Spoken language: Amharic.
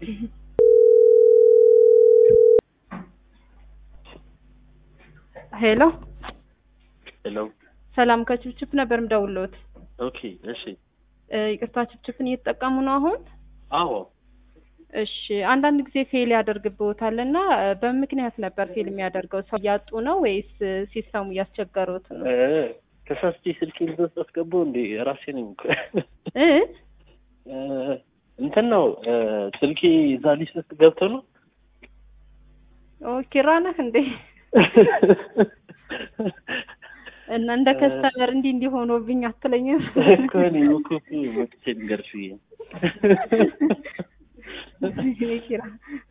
ሄሎ ሄሎ ሰላም ከችፕችፕ ነበር ምደውልዎት። ኦኬ እሺ እ ይቅርታ ችፕችፕን እየተጠቀሙ ነው አሁን? አዎ እሺ አንዳንድ ጊዜ ፌል ያደርግብዎታል እና እ በምን ምክንያት ነበር ፌል የሚያደርገው? ሰው እያጡ ነው ወይስ እ ሲስተሙ እያስቸገሩት ነው? እ ተሳስቼ ስልኬን ውስጥ አስገባው እንዴ ራሴ ነኝ እኮ እ እ እንትን ነው እ ስልኬ እዛ ሊስት ውስጥ ገብቶ ነው ኦ ኪራ ነህ እንዴ? እና እንደ ከስተመር እንዲህ እንዲህ ሆኖብኝ አትለኝም? እኮ እኔ እኮ መጥቼ ልንገርሽ ብዬ ኪራ